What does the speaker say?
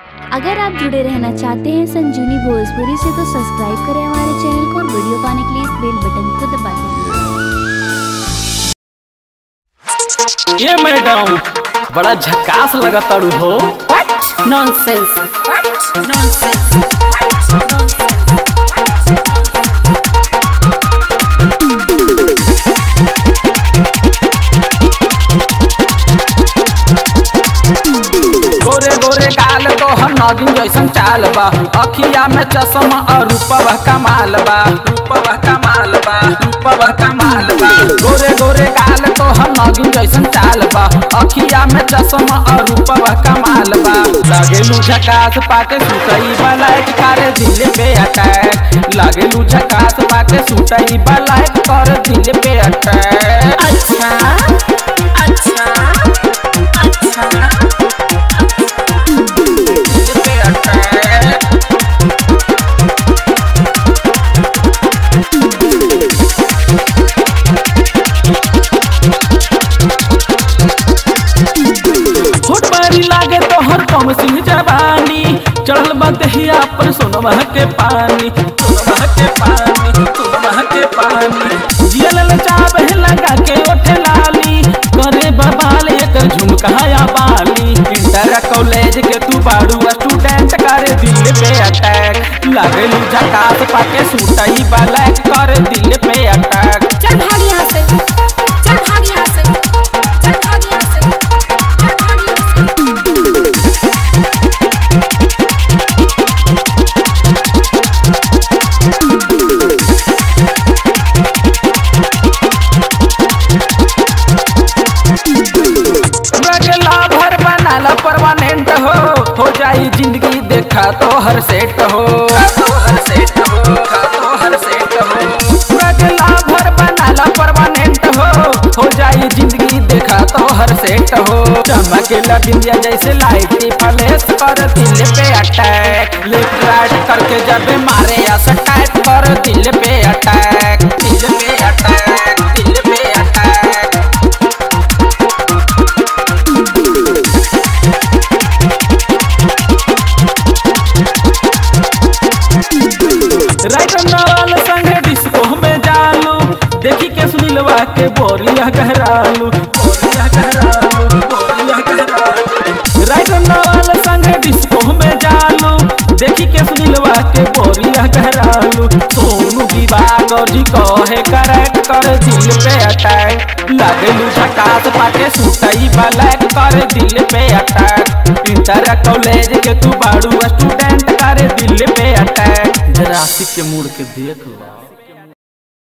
अगर आप जुड़े रहना चाहते हैं संजीवनी भोजपुरी से तो सब्सक्राइब करें हमारे चैनल को और वीडियो पाने के लिए इस बेल बटन को दबा दें ये मैडम बड़ा झकास लगा तारू हो नॉनसेंस गोरे गोरे गाल तो हम नागिन जैसन चाल बा अखिया में चश्मा और रूपवा कमाल बा रूपवा कमाल बा रूपवा कमाल बा गोरे गोरे गाल तो हम नागिन जैसन चाल बा अखिया में चश्मा और रूपवा कमाल बा लागेलू झकास पाके सुतई बलाइक करे दिल पे अटैक लागेलू झकास पाके सुतई बलाइक करे दिल पे अटैक अच्छा अच्छा अच्छा दिल पे अटैक होट बारी लागे तो हर कम सिंह जवानी चढ़ल बदहिया पर सोनवा के पानी सोनवा के पानी सोनवा के पानी जियल चाबे लगा के ओठे लाली करे बबाल एकर झुमकाया बाली इंटर कॉलेज के तू बाड़ू स्टूडेंट करे दिल पे अटैक लागे लू झकास पाके सूटई ब्लैक करे दिल पे अटैक चल भाग यहाँ से चल भाग यहाँ से चल भाग यहाँ से चल भाग यहाँ से रगला भर बनाला परमानेंट हो हो जाई जिंदगी देखा तो हर सेट हो तो हर सेट हो तो हर सेट हो रगला भर बनाला परमानेंट हो हो जाई जिंदगी देखा तो हर सेट हो चमकेला बिंदिया जैसे लाइट फ्लैश कर दिल पे अटैक लेफ्ट राइट करके जब मारे या सटाइट कर दिल पे अटैक दिल पे अटैक दिल पे अटैक राइटर नवाल संगे डिस्को में जालू देखी के सुनीलवा के बोरिया गहरालू बोरिया गहरालू बोरिया गहरालू राइटर नवाल संगे डिस्को में जालू देखी के सुनीलवा के बोरिया गहरालू सोनू विवाह और जी कहे करेक्ट कर दिल पे अटैक लागलू झकास पाके सुतई ब्लैक कर दिल पे अटैक इंटर कॉलेज के तू बाड़ू स्टूडेंट करे दिल पे अटैक जरा आशिक के मूड के देख लो